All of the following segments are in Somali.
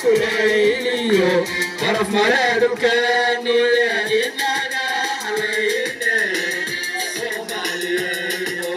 kulayliyo qaraf mare dhulkeeni inaga halayne soomaaliyeeyo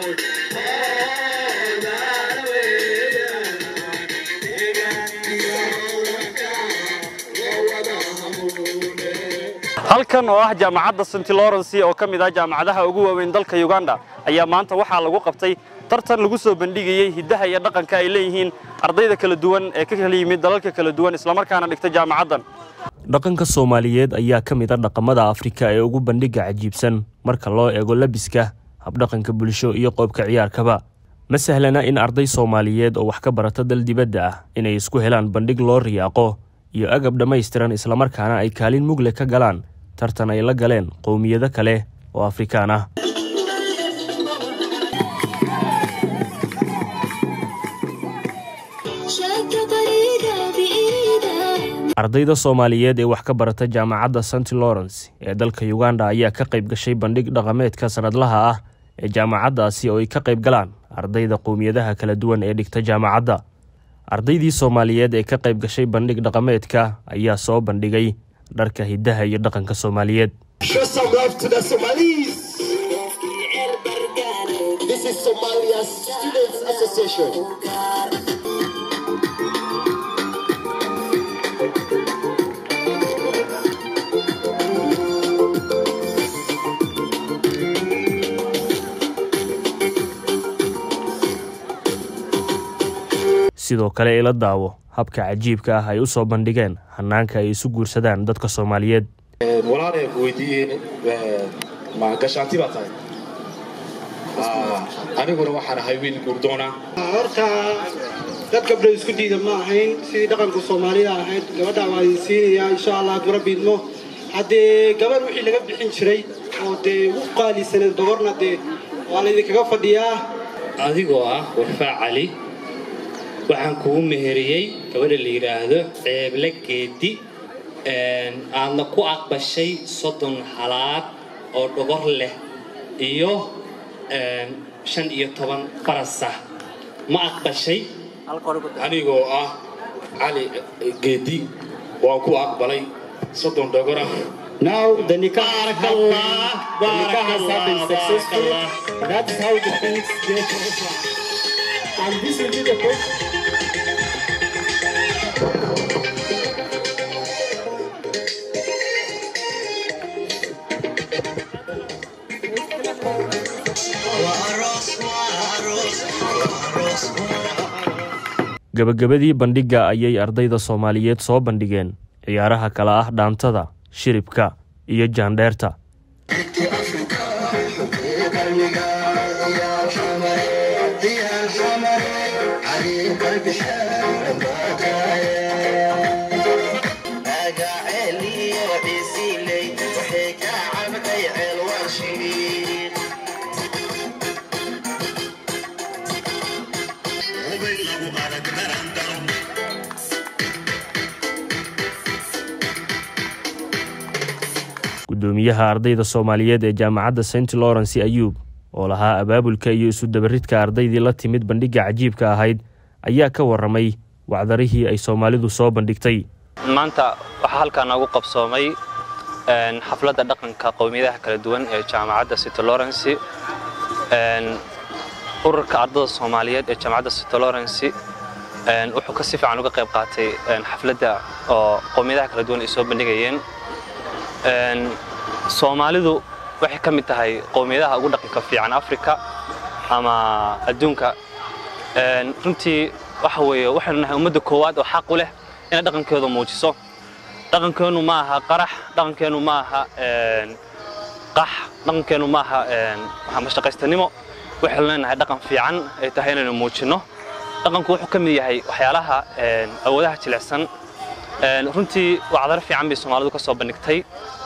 hoogaan weeyaan deegaaniyo hawlanka loo wada hamuune halkan oo ah jaamacadda st lawrence oo ka mid ah jaamacadaha ugu waaweyn dalka uganda ayaa maanta waxaa lagu qabtay tartan lagu soo bandhigayey hiddaha iyo dhaqanka ay leeyihiin ardayda kala duwan ee ka kala yimid dalalka kala duwan islamarkaana dhigta jaamacaddan dhaqanka soomaaliyeed ayaa ka mid a dhaqamada afrika ee ugu bandhiga cajiibsan marka loo eego labiska habdhaqanka bulsho iyo qoobka ciyaarkaba ma sahlana in arday soomaaliyeed oo wax ka barata dal dibadda ah inay isku helaan bandhig loo riyaaqo iyo agab dhammaystiran islamarkaana ay kaalin mugle ka galaan tartan ay la galeen qowmiyado kale oo afrikaan ah ardayda soomaaliyeed ee wax ka barata jaamacadda st lawrence ee dalka uganda ayaa ka qayb gashay bandhig dhaqameedka sanadlaha ah ee jaamacaddaasi oo ay ka qayb galaan ardayda qowmiyadaha kala duwan ee dhigta jaamacadda ardaydii soomaaliyeed ee ka qayb gashay bandhig dhaqameedka ayaa soo bandhigay dharka hiddaha iyo dhaqanka soomaaliyeed Show some love to the Somalis. This is Somalia Students Association. sidoo kale ila daawo habka cajiibka ah ay u soo bandhigeen hannaanka ay isu guursadaan dadka soomaaliyeed walaalay weydiiyeen ma gashaanti baa tahay aniguna waxaan ahay wiil guurdoona horta dad gabdho isku diida ma ahayn sidii dhaqanka soomaalida ahayd gabadhaa waa idin siinayaa insha allah hadduu rabbi idmo haddee gabadh wixii laga bixin jiray oo dee u qaalisaneed doborna dee waa laydinkaga fadhiyaa adigoo ah warfaa cali waxaan kugu meheriyey gabadha la yidhaahdo ceeble geedi aadna ku aqbashay soddon halaad oo dhogor leh iyo shan iyo toban barasa ma aqbashay anigoo ah cali geedi waan ku aqbalay soddon dhogora now the nikah baarakallah the nikah has happened successfully baarakallah that's how the things get over and this will be the first gabagabadii bandhigga ayay ardayda soomaaliyeed soo bandhigeen ciyaaraha kale ah dhaantada shiribka iyo jaandheerta gudoomiyaha ardayda soomaaliyeed ee jaamacadda st lawrence ayuub oo lahaa abaabulka iyo isu dabaridka ardaydii la timid bandhigga cajiibka ahayd ayaa ka warramay wacdarihii ay soomaalidu soo bandhigtay maanta waxaa halkaa noogu qabsoomay xafladda dhaqanka qowmiyadaha kala duwan ee jaamacadda city lawrence ururka ardada soomaaliyeed ee jaamacadda city lawrence wuxuu ka si fiican uga qayb qaatay xafladda oo qowmiyadaha kala duwan ay soo bandhigayeen soomaalidu waxay ka mid tahay qowmiyadaha ugu dhaqanka fiican africa ama adduunka runtii waxa weeye waxaynu nahay ummadda koowaad oo xaq u leh inay dhaqankooda muujiso dhaqankeennu ma aha qarax dhaqankeennu ma aha qax dhaqankeennu ma aha mashaqaystanimo waxaynu leenahay dhaqan fiican ay tahay inaynu muujinno dhaqanku wuxuu ka mid yahay waxyaalaha awoodaha jilicsan runtii wacdaro fiican bay soomaalidu ka soo bandhigtay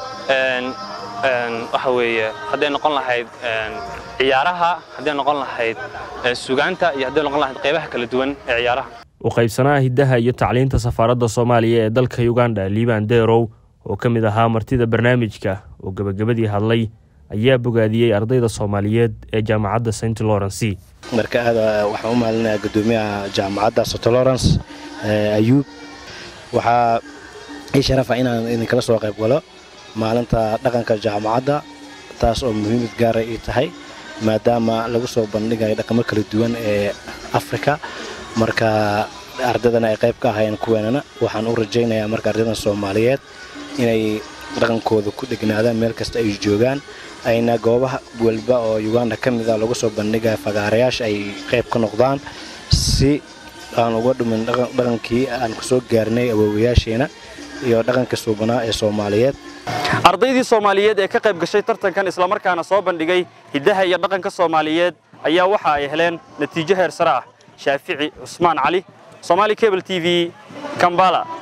waxa weeye hadday noqon lahayd ciyaaraha hadday noqon lahayd sugaanta iyo hadday noqon lahayd qaybaha kala duwan ee ciyaaraha u qaybsanaha hiddaha iyo tacliinta safaaradda soomaaliya ee dalka uganda liban derow oo ka mid ahaa martida barnaamijka oo gebagabadii hadlay ayaa bogaadiyey ardayda soomaaliyeed ee jaamacadda st lawrence marka aad waxaan u mahadinayaa gudoomiyaha jaamacadda st lawrence ayuub waxaa ii sharafa inaan idinkala soo qayb galo maalinta dhaqanka jaamacadda taas oo muhiimad gaara ii tahay maadaama lagu soo bandhigayo dhaqamo kala duwan ee afrika marka ardaydana ay qayb ka ahaayeen kuweenana waxaan u rajaynayaa marka ardaydan soomaaliyeed inay dhaqankooda ku dhegnaadaan meel kasta ay joogaan ayna goobaha walba oo uganda ka mid a lagu soo bandhigaya fagaarayaasha ay qayb ka noqdaan si aan uga dhumin dhaqankii aan ku soo gaarnay awoowayaasheena iyo dhaqanka suubanaa ee soomaaliyeed ardaydii soomaaliyeed ee ka qayb gashay tartankan islamarkaana soo bandhigay hiddaha iyo dhaqanka soomaaliyeed ayaa waxa ay heleen natiijo heer sare ah shaafici cusmaan cali somaali cable t v kambala